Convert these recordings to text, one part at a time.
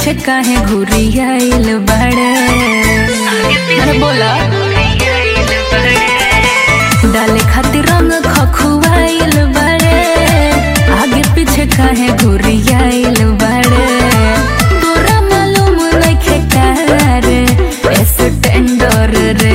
पीछे काहे घुरियाइल बड़े अरे बोला डाले खातिर रंग खखुआइल बड़े आगे पीछे काहे घुरियाइल बड़े तोरा मालूम नइखे कार एस टेंडर रे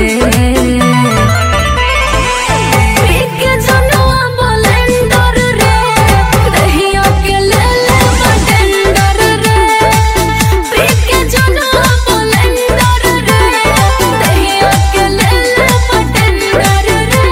पीके जनुआ बोलेंडर रे दहिया के ले ले बटेंडर रे पीके जनुआ बोलेंडर रे दहिया के ले ले बटेंडर रे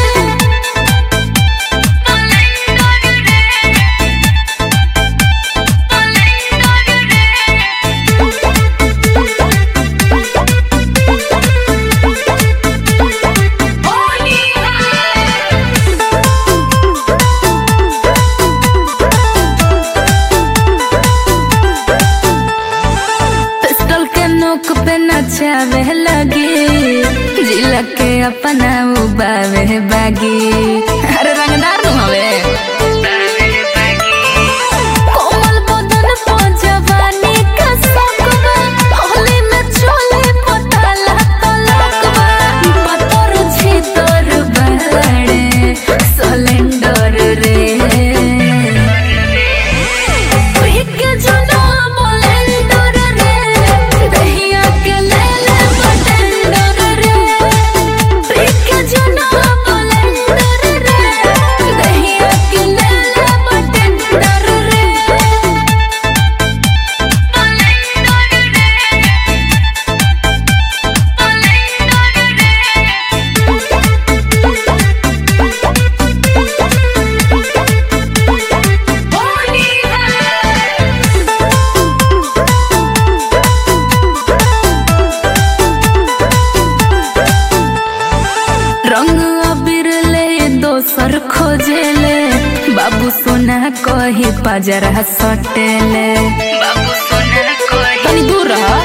पिस्टल के नोक पे नचावे लगी जिला के अपना उबावे बागी अरे रंगदार नु हवे कोमल बदन पो जवानी का सकबा होली में चोले पताला तलकबा पतर छी तोर बड़े सिलेंडर रे पीके जनुआ बोलेंडर रे दहिया के ले ले बटेंडर रे पीके जनुआ बोलेंडर रे दहिया के ले ले बटेंडर रे रंग अबीर ले दोसर खोजेले बाबू सोना कही पजरा सटेले बाबू सोना कही तनी दूर रह